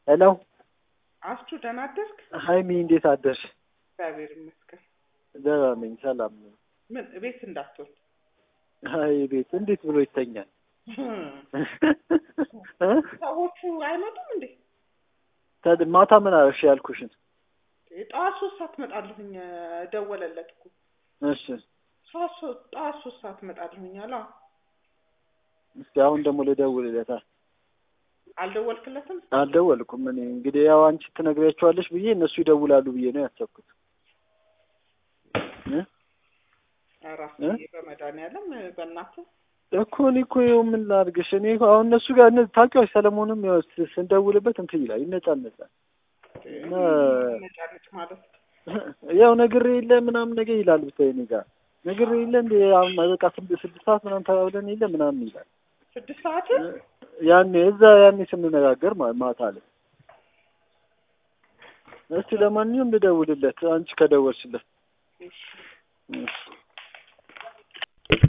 ሄሎ አስቹ ደህና አደርክ? ሀይሚ እንዴት አደርሽ? እግዚአብሔር ይመስገን። ደህና ነኝ፣ ሰላም ነኝ። ምን ቤት እንዳትሆን አይ ቤት እንዴት ብሎ ይተኛል? ሰዎቹ አይመጡም እንዴ? ታዲያ ማታ ምን አረፍሽ ያልኩሽን? ጠዋት ሶስት ሰዓት እመጣለሁኝ ደወለለት እኮ እሺ ጠዋት ሶ- ጠዋት ሶስት ሰዓት እመጣለሁኝ አለ። እስኪ አሁን ደግሞ ልደውልለታ። አልደወልክለትም? አልደወልኩም እኔ እንግዲህ ያው አንቺ ትነግሪያቸዋለሽ ብዬ እነሱ ይደውላሉ ብዬ ነው ያሰብኩት። እ? ራስ እ? በመድኃኒዓለም በእናትህ እኮ እኔ እኮ ይኸው ምን ላድርግሽ? እኔ እኮ አሁን እነሱ ጋር እነ- ታውቂዋለሽ፣ ሰለሞንም ያው ስ- ስንደውልበት እንትን ይላል ይነጫነጫል። እና ነጫነጭ ማለት ያው ነግሬ የለ ምናምን ነገር ይላል ብታይ እኔ ጋር ነግሬ የለ እንደ አሁን በቃ ስድስት ስድስት ሰዓት ምናምን ተባብለን የለ ምናምን ይላል። ስድስት ሰዓት ያኔ እዛ ያኔ ስንነጋገር ማ- ማታ ላይ እስቲ ለማንኛውም ልደውልለት አንቺ ከደወልሽለት እሺ። እሺ